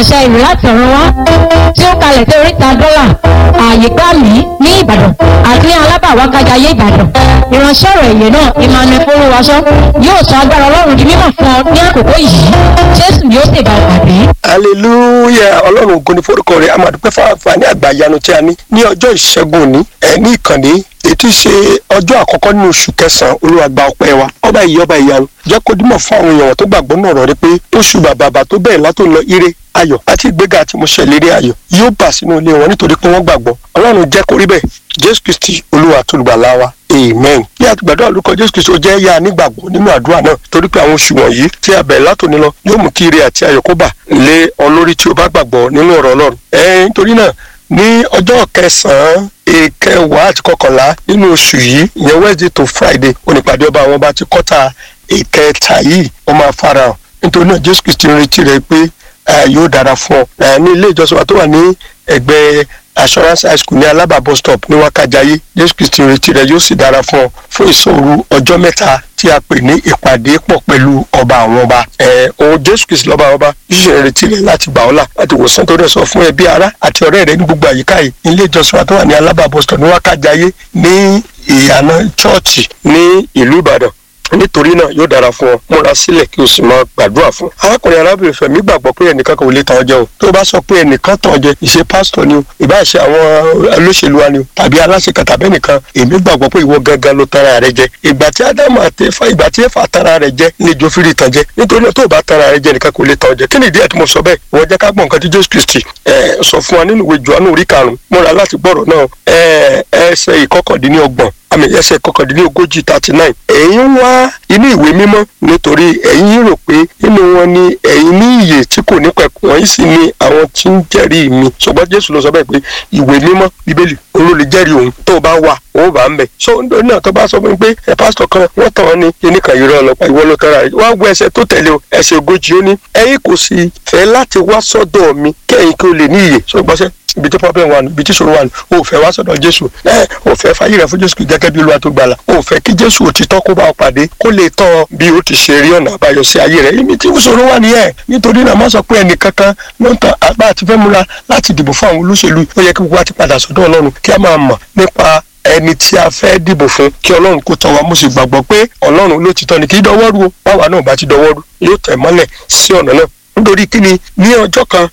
àṣẹ ìrù láti ọ̀run wá tí ó kalẹ̀ sí oríta dọ́là ààyè gbà mí ní ìbàdàn àti ní alábàwá kájayé ìbàdàn ìránṣẹ́ ọ̀rọ̀ èyẹ náà emmanuel folúwaṣọ yóò sọ agbára ọlọ́run di mímọ̀ fún ọ ní àkókò yìí jésù yóò sì bá ọ pàdé. hallelujah ọlọ́run ògo ni forúkọ rẹ̀ amadupẹ́ fáfáni àgbàyanu tí a ní ní ọjọ́ ìṣẹ́gun òní ẹ̀ ní ìkànnì ètí ṣe ọjọ́ àkọ́kọ́ nínú oṣù kẹsàn-án olúwa gba ọpẹ́ wa ọba ìyá ọba ìyanu jẹ́ kó dímọ̀ fún àwọn èèyàn tó gbàgbọ́ náà rọ̀ rí pé oṣù bàbàbà tó bẹ̀rẹ̀ látò lọ ire ayọ̀ àti ìgbéga àti ìmúṣẹ ìlérí ayọ̀ yóò bà sínú ilé wọn nítorí pé wọ́n gbàgbọ́ ọlọ́run jẹ́ kó rí bẹ́ẹ̀ jésù kristi olúwa àtolùgbàlà wa amen ní àtìgbàdo àlùkọ jésù kristi ó jẹ́ yá nígbàgbọ́ nínú àdúrà náà torí pé àwọn oṣù wọ̀nyí tí a bẹ̀rẹ̀ látòní lọ yóò mú kí ire àti ayọ̀ kó bà lé ọ lórí tí o bá gbàgbọ́ nínú ọ̀rọ̀ ọlọ́run ẹ̀ nítorí náà ní ọjọ́ kẹsàn-án ìkẹwàá àti kọkànlá nínú oṣù yìí ìyẹn wednesday to friday onípàdé ọba àwọn ọba ti kọ́ta ìkẹta yìí ó máa farahàn nítorí náà jésù kristi ń retí rẹ pé yóò dára fún ọ ní ilé ìjọsìn wa tó wà ní ẹgbẹ́ assurance high school ní alaba bus stop ní wákàjáyé jésù kristi ń retí rẹ yóò sì dára fún ọ fún ìṣòro ọjọ́ mẹ́ta tí a pè ní ìpàdé pọ̀ pẹ̀lú ọba àwọn ọba ẹ̀ òun jésù kristi lọ́ba àwọn ọba yíṣẹ́ ń retí rẹ láti gbà ọ́ là láti wòsàn tó rẹ̀ sọ fún ẹbí ara àti ọ̀rẹ́ rẹ ní gbogbo àyíká yìí ilé ìjọsìn wa tó wà ní alaba bus stop ní wákàjáyé ní ìyànà chọ́ọ̀chì ní ìlú ìbàdàn nítorí náà yóò dára fún ọ múra sílẹ̀ kí o sì máa gbàdúrà fún. arákùnrin arábìnrin fẹ̀mí gbàgbọ́ pé ẹnìkan kò lè tàn ọ́ jẹ o tó o bá sọ pé ẹnìkan tàn ọ́ jẹ ìṣe pásítọ̀ ni o ìbá ṣe àwọn olóṣèlú wa ni o tàbí aláṣẹ kan tàbí ẹnìkan èmi gbàgbọ́ pé ìwọ gangan ló tara rẹ jẹ ìgbà tí ádámù àti ẹfà ìgbà tí ẹfà tara rẹ jẹ ní ìjọ fìrí tàn jẹ nítorí náà tó o bá tara rẹ jẹ nìkan kò lè tàn ọ́ jẹ kí ni ìdí ẹ̀ tí mo sọ bẹ́ẹ̀ ìwọ jẹ́ ká gbọ́ nǹkan tí jésù kristi ẹ̀ sọ fún wa nínú ìwé johannu orí karùn-ún múra láti gbọ́rọ̀ náà ẹ̀ ẹsẹ̀ ìkọkàndínlọ́gbọ̀n àmì ẹsẹ̀ kọkàndínlógójì thirty nine ẹ̀yin ń wá inú ìwé mímọ́ nítorí ẹ̀yin rò pé nínú wọn ni ẹ̀yin ní ìyè tí kò ní pẹ̀kun wọ̀nyí sì ni àwọn tí ń jẹ́rìí mi ṣùgbọ́n jésù ló sọ bẹ́ẹ̀ pé ìwé mímọ́ bíbélì òun ló lè jẹ́rìí òun tó bá wà ó bá ń bẹ̀. so nítorí náà tó bá sọ fún mi pé ẹ pásítọ̀ kan wọ́n tàn án ní kíní kan yìí rán ọlọ́pàá ìwọ ló tẹ́ra rẹ̀ wá gbọ́ ẹsẹ̀ tó tẹ̀lé o ẹsẹ̀ ogójì ó ní ẹ̀yin kò sì fẹ́ láti wá sọ́dọ̀ mi kẹ́yìn kí o lè ní ìyè ṣùgbọ́n sẹ́ ibi tí problem wà nù ibi tí ìṣòro wà nù o ò fẹ́ wá sọ̀dọ̀ jésù ẹ ò fẹ́ fàyè rẹ fún jésù gẹ́gẹ́ bí olúwa tó gbàlà o ò fẹ́ kí jésù òtítọ́ kó bá ọ pàdé kó lè tọ́ ọ bí o ti ṣe rí ọ̀nà àbáyọ sí ayé rẹ ibi tí ìṣòro wà nìyẹn nítorí náà má sọ pé ẹnìkankan ló ń tan àgbà àti fẹ́ múra láti dìbò fún àwọn olóṣèlú ó yẹ kí gbogbo wa ti padà sọ́dọ̀ ọlọ́run kí a máa mọ̀ nípa ẹni tí a fẹ́ dìbò fún kí ọlọ́run kó tọ́ wa mo sì gbàgbọ́ pé ọlọ́run ló ti tọ́ ni kì í dọwọ́rú o báwa náà bá ti dọwọ́rú yóò tẹ̀ mọ́lẹ̀ sí ọ̀nà náà nítorí kí ni ní ọjọ́ kan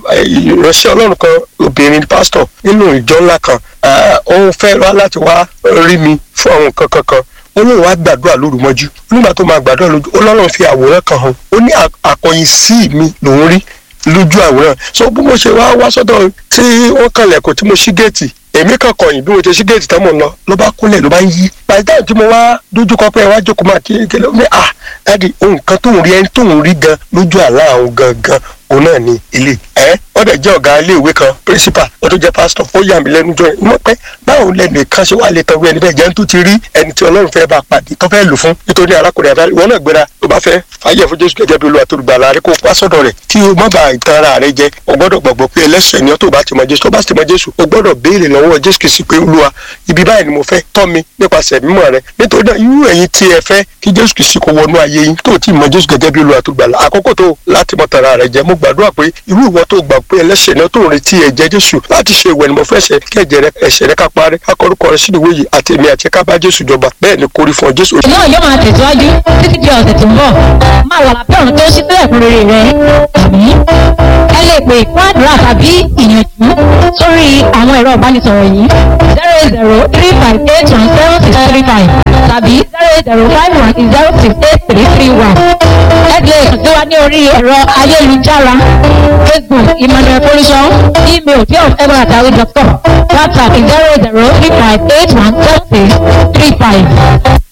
ìránṣẹ́ ọlọ́run kan obìnrin pásítọ̀ nínú ìjọ ńlá kan òun fẹ́ wá láti wá rí mi fún àwọn nǹkan kankan ó lóun wá gbàdúrà lóru mọ́jú nígbà tó máa gbàdúrà lójú ọlọ́run fi àwòrán kan hàn ó ní àkọyìn sí mi lòún rí lójú àwòrán so bí mo ṣe wá wá sọ́dọ̀ tí wọ́n kànlẹ̀kùn tí mo ṣí géètì èmi kan kọyìn bí mo ṣe ṣí géètì tán mò ń lọ ló bá kúnlẹ̀ ló bá ń yí pàṣẹ tí mo wá dójúkọ pé ẹ wá jókòó máa kí kí ló ní à dáàdi ohun kan tóun rí ẹni tóun rí gan lójú àlá àwọn gangan òun náà ni ilé ẹ wọ́n dẹ̀ jẹ́ ọ̀gá iléèwé kan principal wọ́n tó jẹ́ pastor ó yà mí lẹ́nu jọ ẹ̀ mọ̀ pé báwo lẹ́nu kan ṣe wà lè tọ́ ẹni bẹ́ẹ̀ jẹ́ ń tó ti rí ẹni tí ọlọ́run fẹ́ bá pàdé tó fẹ́ lò fún nítorí arákùnrin àdáyé ìwọ náà gbéra tó bá fẹ́ fàyè fún jésù gẹ́gẹ́ bí olúwa tó gbà láàrin kó wá sọ́dọ̀ rẹ̀ kí o má ba ìtàn ara rẹ jẹ o gbọ́dọ̀ gbàgbọ́ pé ẹlẹ́sẹ̀ ni ọ́ tó bá ti mọ jésù tó bá ti mọ jésù o gbọ́dọ̀ béèrè lọ́wọ́ jésù kìí sí pé olúwa ibi báyìí ni mo fẹ́ tọ́ mi nípasẹ̀ mímọ́ rẹ nítorí náà irú ẹ̀yin tí ẹ fẹ́ kí jésù kìí sí kó wọnú ayé yín tó ti mọ jésù gẹ́gẹ́ bí olúwa tó gbà lá àkókò tó láti mọ tara rẹ jẹ mo gbàdúrà pé irú ìwọ tó gbà pé ẹlẹ́sẹ̀ náà tó ń retí ẹ̀jẹ̀ jésù láti ṣe ìwẹ̀ ni mo fẹ́ ṣe kí ẹ̀jẹ̀ rẹ ẹ̀ṣẹ̀ rẹ ká parẹ́ ká kọ́rúkọ rẹ sínú ìwé yìí àti èmi àti ká bá jésù jọba bẹ́ẹ̀ ni kórí fún ọ jésù. náà yóò máa tẹ̀síwájú títí di ọ̀sẹ̀ tó ń bọ̀ máa wà lábẹ́ ọ̀run tó ṣí sílẹ̀ fún rere rẹ àmì ẹ lè pè fún àdúrà tàbí ìyànjú sórí àwọn ẹ̀rọ ìbánisọ̀rọ̀ yìí zero eight zero three five eight one seven six three five tàbí zero eight zero five one zero six eight three three one ẹ lè kàn sí wa ní orí ẹ̀rọ ayélujára facebook emmanuel pollution email fearofever@yahoo.com whatsapp zero eight zero three five eight one seven six three five.